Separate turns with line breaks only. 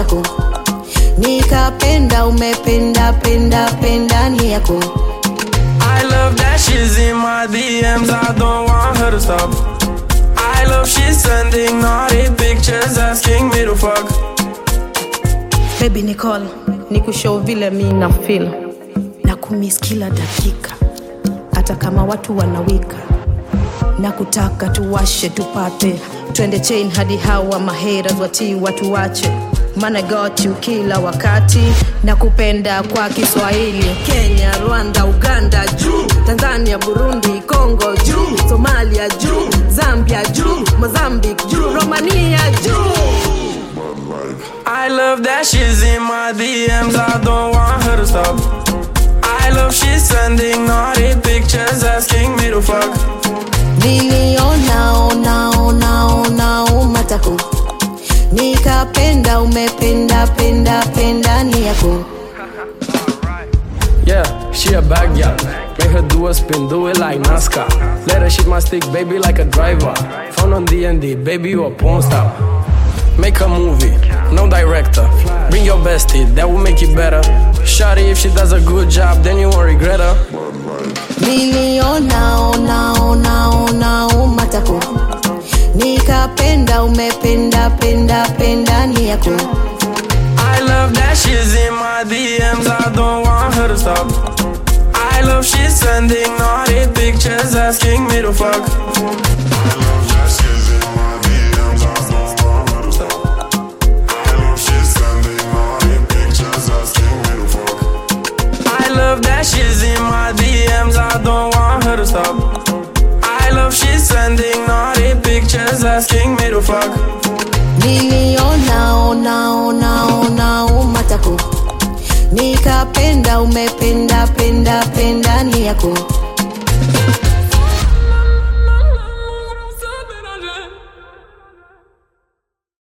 matako nikapenda umependa penda penda ni yako
I love that she's in my DMs, I don't want her to stop. I love she's sending naughty pictures asking me to fuck.
baby nicol nikushow vile mi na feel na kumis kila dakika hata kama watu wanawika na kutaka tuwashe tupate twende chain hadi hawa maheras watii watu wache mana got you kila wakati na kupenda kwa kiswahili kenya rwanda uganda juu tanzania burundi congo juu somalia juu zambia juu mozambique juu romania juu
I love that she's in my DMs, I don't want her to stop. I love she's sending naughty pictures asking me to fuck.
niliona ona ona ona umatako nikapenda umependa penda penda ni yako
Yeah, she a bad gal. Make her do a spin, do it like NASCAR. Let her shit my stick, baby, like a driver. Found on D&D, baby, you a porn star. Make a movie, no director. Bring your bestie, that will make it better. Shawty, if she does a good job, then you won't regret her.
niliona ona ona ona umatako nikapenda umependa penda penda ni yako
I love that she's in my DMs, I don't want her to stop. I love she's sending naughty pictures asking me to fuck. I love that she's in my DMs, I don't want her to stop. I love she's sending naughty pictures asking me to fuck.
niliona ona ona ona umatako nikapenda umependa penda penda ni yako